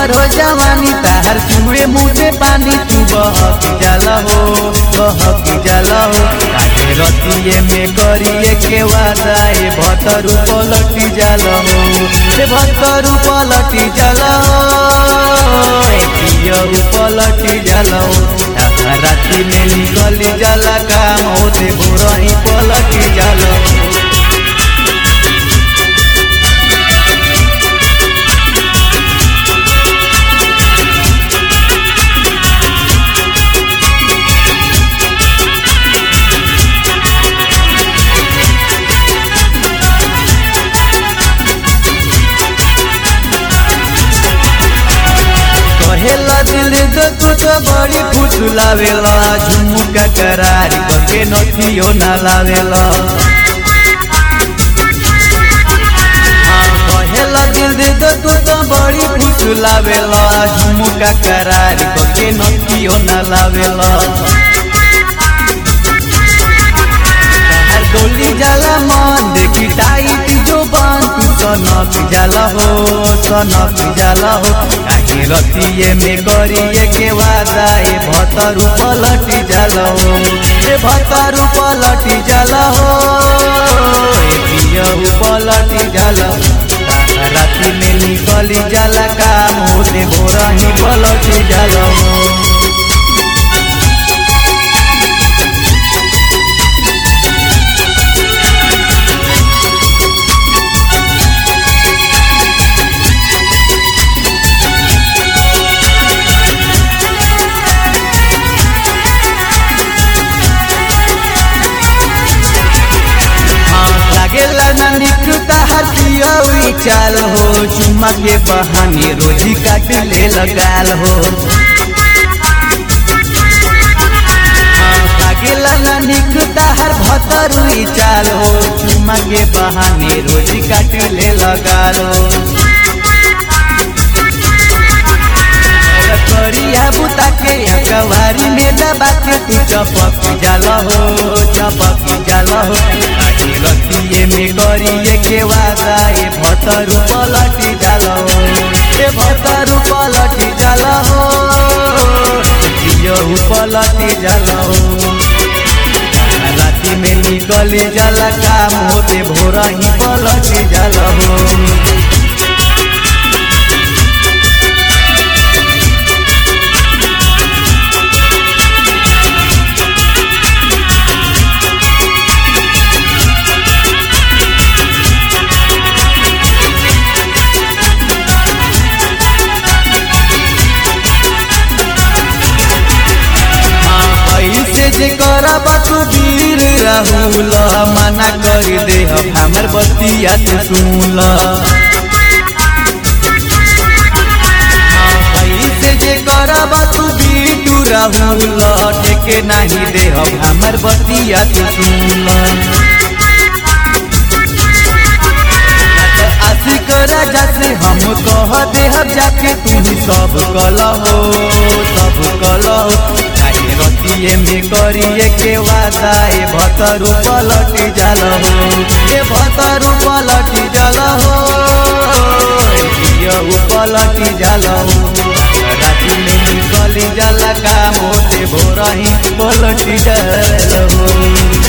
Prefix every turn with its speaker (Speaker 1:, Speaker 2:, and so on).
Speaker 1: हमर हो जवानी ताहर चुए मुँह से पानी तू बहक जाला हो बहक जाला हो काहे रतिये में करिए के वादा ए भतरू पलटी जाला हो ए भतरू पलटी जाला हो ए पियरू पलटी जाला हो आधा राती में निकली जाला काम होते भोरही पलटी जाला हो कहेला दिल दे तू तो बड़ी फुसलावेला झुमुका करार करके नथियो ना लावेला हाँ, कहेला दिल दे दो तू तो बड़ी फुसलावेला झुमुका करार करके नथियो ना लावेला ताहर डोली जाला मन देखी टाइट जो बांध तू सनक जाला हो सनक जाला हो काहे रतिये में करिए के वादा ए भतरू पलटी जाला हो ए भतरू पलटी जाला हो ए पियहू पलटी जाला हो ताहर राती में निकली जाला काम होते भोरही पलटी जाला हो लागेला ना निकता हथियौरी चाल हो चुम्मा के बहाने रोजी काट ले लगाल हो हाँ, लागेला ना निकता हर भतरुई चाल हो चुम्मा के बहाने रोजी काट ले लगाल हो करिया बुता के कवारी में दबा के तू चपक जाला हो चपक जाला हो आगे रतिये में करिए के वादा ए भतरू पलटी जाला हो ए भतरू पलटी जाला हो पियहू पलटी जाला हो राति में निकली जाला काम होते भोरही पलटी जाला हो ऐसे जे करब तू वीर राहुल मना कर दे हमर बतिया से सुनल ऐसे जे करब तू बीटू राहुल टेके नहीं दे हमर बतिया से सुनल आशिक राजा से हम कह दे जाके तू सब कल हो सब कल हो काहे रतिये में करिए के वादा ए भतरू पलटी जाल हो ए भतरू पलटी जाल हो पियहू पलटी जाल हो राति में निकली जाला काम होते भोरही पलटी जाल हो